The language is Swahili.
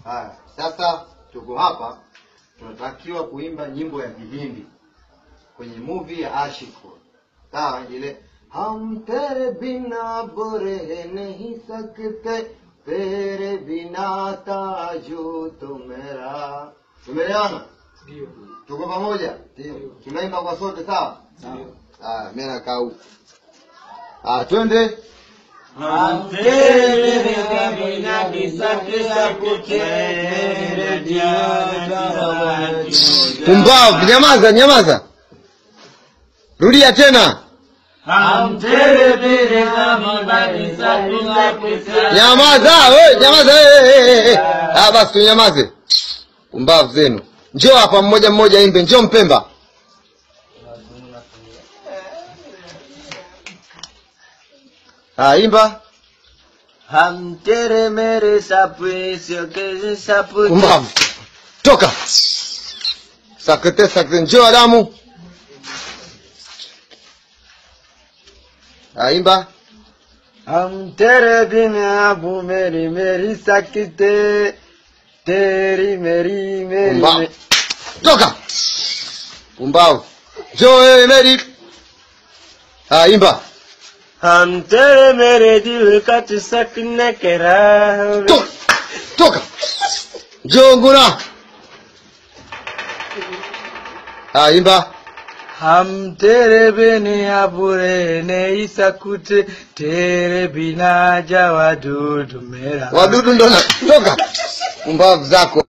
Haya, sasa tuko hapa, tunatakiwa kuimba nyimbo ya Kihindi kwenye movie ya Ashiko. Sawa, ile हम तेरे बिना बुरे नहीं सकते तेरे बिना ताजू तो मेरा tumeelewana Ndio. tuko pamoja tunaimba kwa sote sawa haya mimi nakaa huku ah twende हम तेरे बिना किसक सकते तेरे बिना pumbavu nyamaza nyamaza rudia tena हम तेरे बिना किसक सकते nyamaza we nyamaza we, we, we, we. ah basi tunyamaze pumbavu zenu njoo hapa mmoja mmoja imbe njoo mpemba ah imba हम तेरे मेरे सपने के सपने pumbavu toka sakete sakete njoo adamu ah imba हम तेरे बिना वो मेरी मेरी सकते तेरी मेरी मेरी pumbavu toka pumbavu njoo wewe meri ah imba हम तेरे मेरे दिल का सकने के राह toka toka njoo nguna ah imba हम तेरे बिना बुरे नहीं सकते तेरे बिना जावा दूध मेरा wadudu ndo na toka pumbavu zako